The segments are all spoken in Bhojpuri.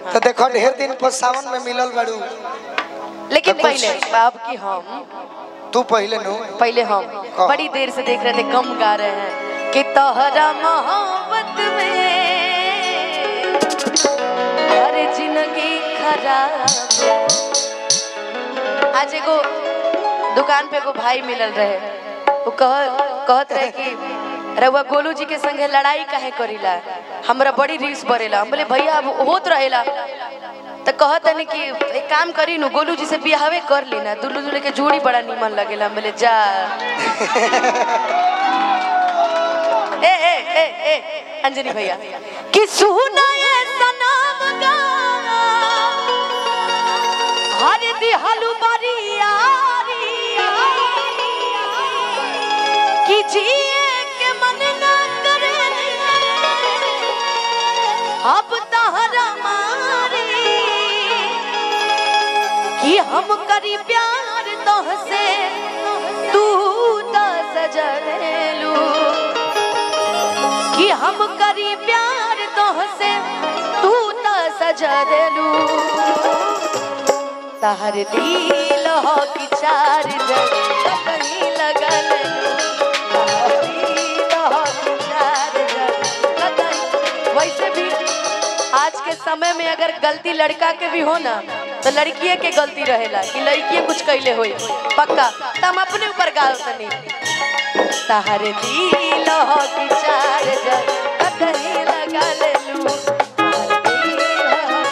तो देखो ढेर दिन पर सावन में मिलल बाड़ू लेकिन तो कुछ- पहले बाप की हम तू पहले नु पहले हम कहो। बड़ी देर से देख रहे थे कम गा रहे हैं कि तोहरा मोहब्बत में हर जिंदगी खराब आज एगो दुकान पे एगो भाई मिलल रहे वो कह कहत रहे कि रउआ गोलू जी के संगे लड़ाई काहे करीला हमरा बड़ी रीस बरेला हम बोले भैया अब होत रहेला तो कहत है कि एक काम करी नु गोलू जी से बियाहवे कर लेना दुल्लू दुल्हे के जोड़ी बड़ा नीमन लगेला हम बोले जा ए ए ए ए अंजनी भैया कि सुना ये सनम गा हर दिहलु बरियारिया कि जिए के मन न करे अब तहरा मारे कि हम करी प्यार तोहसे तू त सजलेलू कि हम करी प्यार तोहसे तू त सजलेलू तहर दिल हो कि चार जगह कहीं लगल तहर दिल हो कि चार जगह कहीं- वैसे भी आज के समय में अगर गलती लड़का के भी हो ना तो लड़किए के गलती रहेला कि लड़किए कुछ कैले होई पक्का तो हम अपने ऊपर गाल तनी तहर दिल हो कि चार जगह कहीं लगा लेलू तहर दिल हो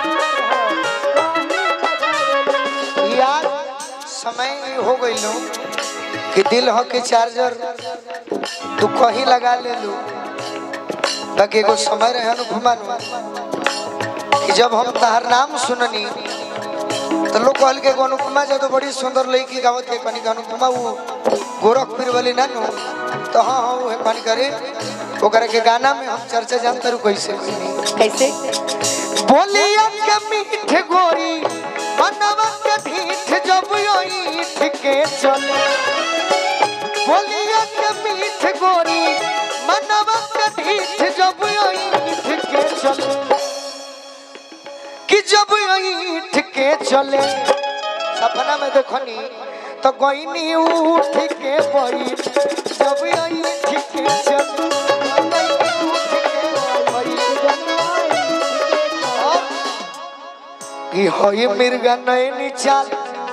कि यार समय हो गई लो कि दिल हो के चार्जर तू कहीं लगा ले लू बाकी एगो समय रहे अनुपमा कि जब हम तहार नाम सुननी तो लोग कहल के एगो अनुपमा जब बड़ी सुंदर लड़की गावत के कनी का अनुपमा वो गोरखपुर वाली ना नु तो हाँ हाँ वो कनी करे ओकरा के गाना में हम चर्चा जानते रू कैसे कइनी। कैसे बोलिया के मीठ गोरी मनवा के ढीठ जब ईठ के चले बोलिया के मीठ गोरी मनवा के ढीठ जब ईठ के चले कि जब ईठ के चले सपना में देखनी तो गोइनी उठ के बैठ जब ईठ के चले उठ के बैठ कि होई मिर्गा नैनी चाल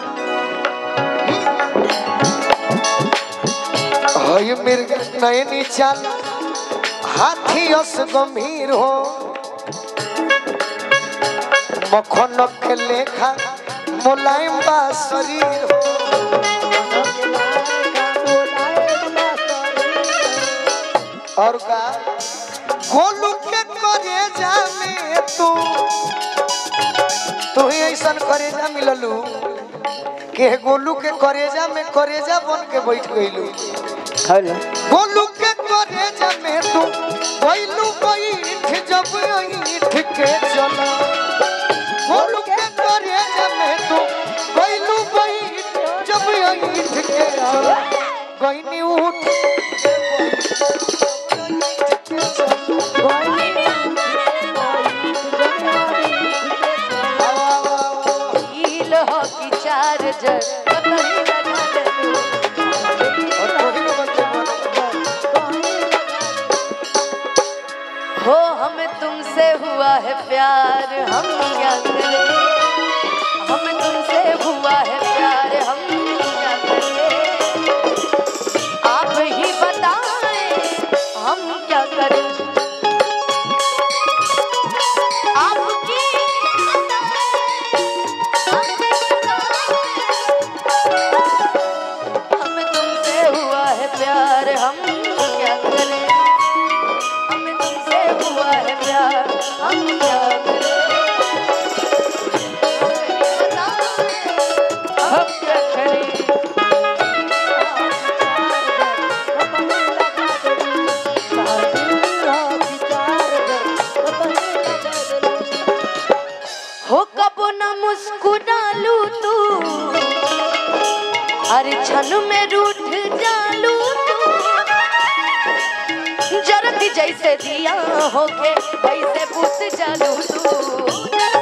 होई मिर्गा नैनी चाल हाथी अस गंभीर हो मखन के लेखा मुलायम बा शरीर हो और का गोलू के करे जामे तू तू ही ऐसा करेजा मिललू के गोलू के करेजा में करेजा बन के बैठ गईलू गोलू के करेजा में तू गईलू बैठ जब ईठ के चला गोलू के करेजा में तू गईलू बैठ जब ईठ के चला गईनी उठ ईल हो कि चार जग कहीं लगा लेलू और कोई न बनते हो हमें तुमसे हुआ है प्यार हम क्या करें हमें तुमसे हुआ है प्यार हम क्या करें आप ही बताएं हम क्या करें आपकी हमें तुमसे हुआ है प्यार हम क्या करें हमें तुमसे हुआ है प्यार हम क्या करें हम क्या करें हो कब न मुस्कुरालू तू अरे क्षण में रूठ जालू तू जरती जैसे दिया होके वैसे बुझ जालू तू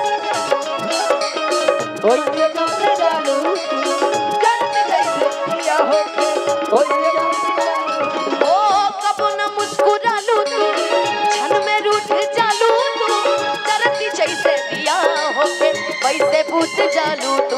ओइसे बुझ जालू जन्म जैसे दिया होके ओइसे बुझ जालू ओ कबो न मुस्कुरालू तू क्षण में रूठ जालू तू करती जैसे दिया होके वैसे बुझ जालू तू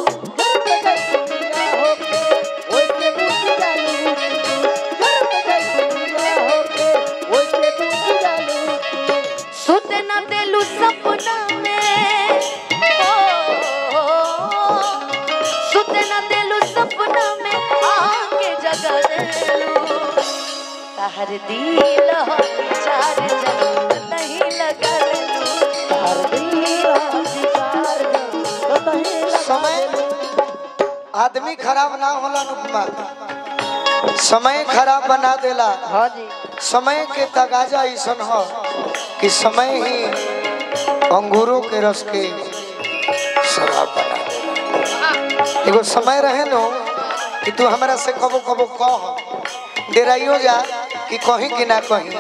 सुत न देलू सपना में ओ, सुत न देलू सपना में आके जगा देलू तहर दिल हो चार जग नहीं लगा देलू तहर दिल हो चार जग नहीं समय आदमी खराब ना होला अनुपमा समय खराब बना देला हाँ जी समय के तगाजा ऐसन हो कि समय ही अंगूरों के रस के शराब बना देला एगो समय रहे नो कि तू हमरा से कबो कबो कह डेराइयो जा कि कहीं कि ना कहीं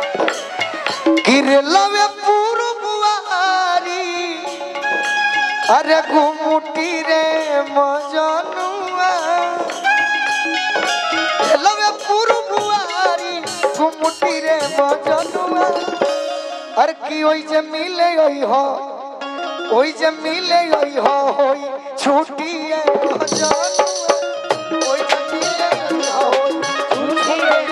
गिरलवे पूर्ववारी अरे घुमुटी रे मजनुआ लवे पूर्ववारी घुमुटी रे मजनुआ अरे की ओई जे मिले ओई हो ओई जे मिले ओई हो होई छुट्टी है मजनुआ ओई जे मिले ओई हो होई छुट्टी है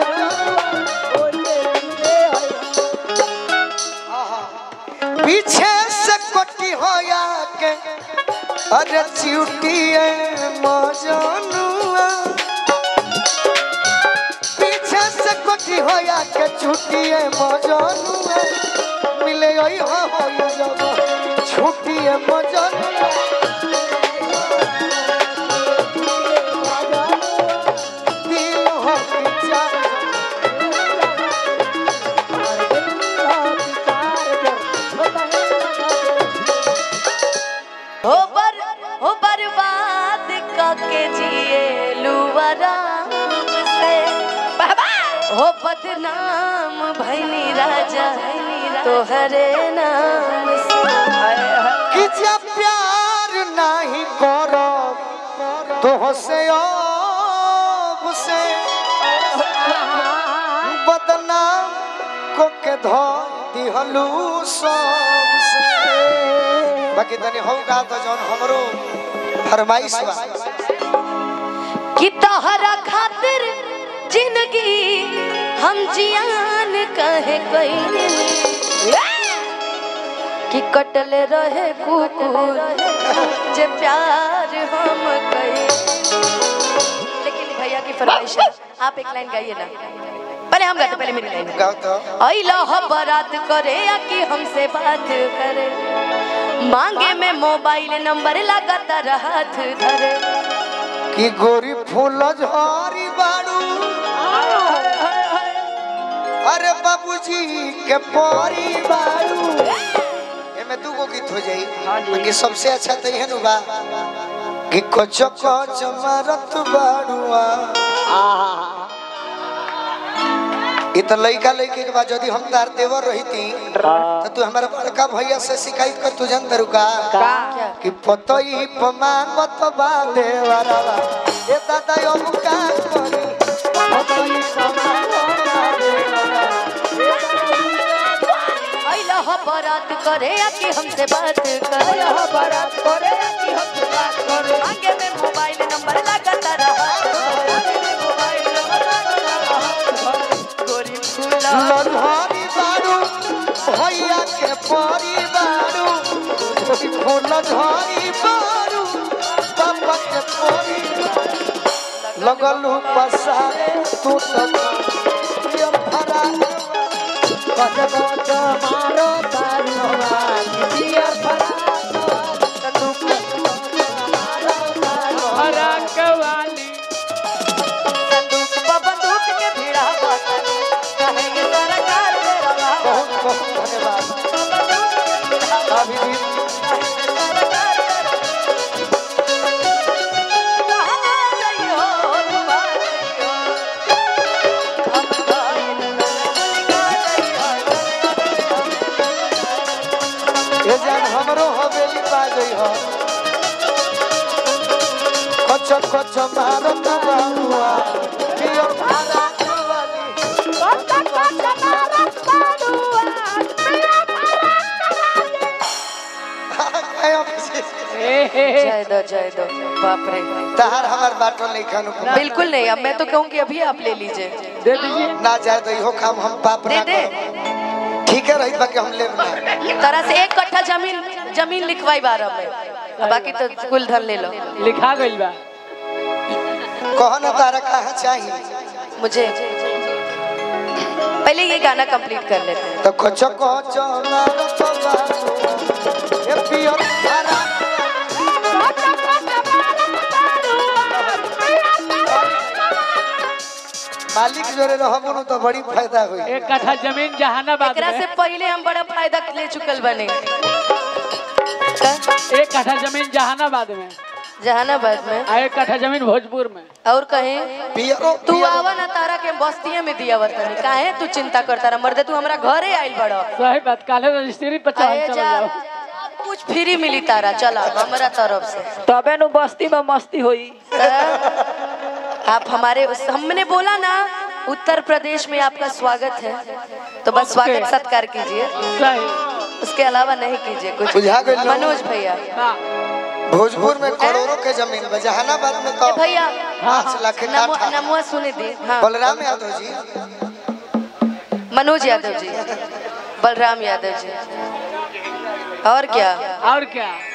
पीछे से कोटी होया के अरे चिउटिए मजनुआ पीछे से कोटी होया के छुटिए मजनुआ मिले ओई हो होई जब छुटिए मजनुआ दिल हो विचार हो बर हो बर्बाद काके जिए लुवराम से बाबा हो बदनाम भैनी राजा तोहरे नाम से कि जब प्यार नहीं करो तो से अब से बदनाम को के धो दिहलू सब से बाकी तनी हो गा तो जौन हमरो फरमाइश बा कि तोहरा खातिर जिंदगी हम जियान कहे कहीं कि कटले रहे कुकुर जे प्यार हम कहे लेकिन भैया की फरमाइश है आप एक लाइन गाइए ना पहले हम गाते पहले मेरी लाइन गाओ तो अइला हो बारात करे या कि हमसे बात करे मांगे में मोबाइल नंबर लगातार हाथ धरे कि गोरी फूल झरी बाड़ू अरे बाबूजी के परी बाड़ू एमे दू गो गीत हो जाई बाकी सबसे अच्छा तो यह बा कि कोच कोच मारत बाड़ुआ ये तो लड़का लड़के के बाद यदि हम तार देवर रहती तो तू हमारे बड़का भैया से शिकायत कर तू जन तरुका क्या कि पतई पमांगत बा देवरवा ए दादा यो का करी पतई पमांगत बा देवरवा अइला हो बारात करे या कि हमसे बात करे हो बारात करे या कि हमसे बात करे मांगे में मोबाइल नंबर लगातार हाथ धरे में मोबाइल नंबर लगातार हाथ धरे गोरी फूला ललहरी बाड़ू भैया के परी बाड़ू फूल झरी बाड़ू बाबा के परी लगलू पसारे तू तो ये फरा गज गज मारो तारुआ ये फरा बंदूक पर बंदूक के भिड़ा बातानी कहे ये सरकार दे रहा बहुत बहुत धन्यवाद बंदूक के भिड़ा अभी भी सरकार दे रहा कहाँ गई हो तुम्हारी हो हम गायन गुलिका गई हो ये जान हमरो हवेली पा गई हो कच कच मारत बाबुआ पियो भारा वाली आयो जय दो जय दो बाप रे तहार हमार बाटो नहीं खानु बिल्कुल नहीं अब मैं तो कहूँगी अभी आप ले लीजिए दे दीजिए ना जाए तो इहो काम हम पाप दे ना दे करो। ठीक है रही बाकी हम लेब ना तरह से एक कट्ठा जमीन जमीन लिखवाई बारह में अब बाकी तो कुल धन ले लो लिखा गइल बा कहो ना तारा कहाँ चाहिए मुझे पहले ये गाना कंप्लीट कर लेते हैं तो कच कच मारत बाबुआ ये पियो भारा मालिक जोरे रहबो न तो बड़ी फायदा होई एक कट्ठा जमीन जहानाबाद एकरा में से पहले हम बड़ा फायदा ले चुकल बने एक कट्ठा जमीन जहानाबाद में जहानाबाद में आ एक कट्ठा जमीन भोजपुर में और कहीं पियरो तू पियरो आवा ना तारा के बस्तिये में दिया वतनी काहे तू चिंता करता रहा मर्दे तू हमरा घरे आइल बड़ो सही बात काले रजिस्ट्री पर चल आए चल जा जाओ कुछ फ्री मिली तारा चला हमरा तरफ से तबे नु बस्ती में मस्ती होई आप हमारे हमने बोला ना उत्तर प्रदेश में आपका स्वागत है तो बस स्वागत सत्कार कीजिए सही उसके अलावा नहीं कीजिए कुछ बुझा गइल ना? मनोज भैया हाँ भोजपुर में करोड़ों के जमीन बा जहानाबाद में तो ए भैया पाँच लाख नमो काठा नमुआ सुने दी हाँ बलराम यादव जी मनोज यादव जी बलराम यादव जी और क्या और क्या